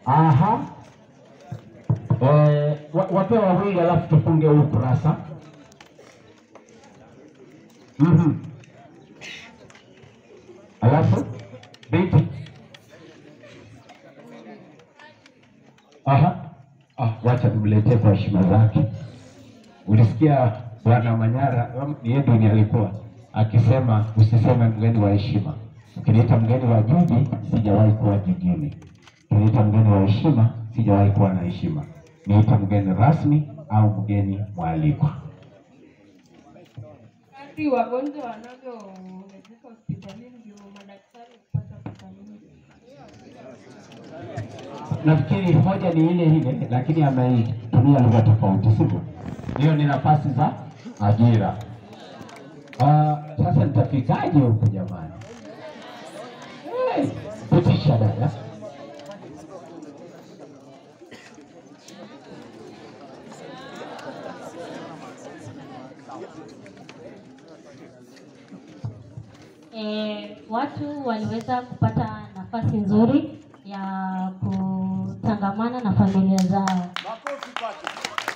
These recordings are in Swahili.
Aha. Eh, wa- wape wawili alafu tufunge huu kurasa. Mhm. Alafu binti. Aha. Ah, wacha nimletee kwa heshima zake. Ulisikia Bwana Manyara, um, ni yeye ndiye alikuwa akisema usiseme mgeni wa heshima. Ukiniita mgeni wa jiji, sijawahi kuwa jijini. Ukiniita mgeni wa heshima, sijawahi kuwa na heshima. Niita mgeni rasmi au mgeni mwalikwa. Kadri wagonjwa wanavyoongezeka hospitalini ndio madaktari hupata pesa nyingi. Nafikiri hoja ni ile ile, lakini ameitumia lugha tofauti, sivyo? Hiyo ni nafasi za ajira. Ah, sasa nitafikaje huku jamani? Hey, pitisha dada. E, watu waliweza kupata nafasi nzuri ya kutangamana na familia zao. Makofi kwake.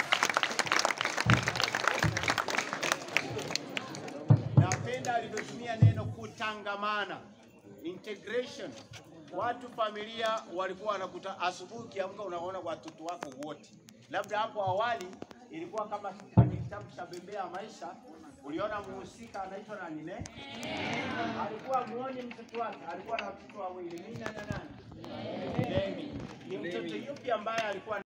Napenda alivyotumia neno kutangamana, integration. Watu familia walikuwa wanakuta asubuhi, ukiamka unaona watoto wako wote. Labda hapo awali ilikuwa kama kwenye kitabu cha Bembea ya Maisha, uliona muhusika anaitwa nani ne? Alikuwa muoni mtoto wake, alikuwa na watoto wawili, Mina na nani? Demi. Ni mtoto yupi ambaye alikuwa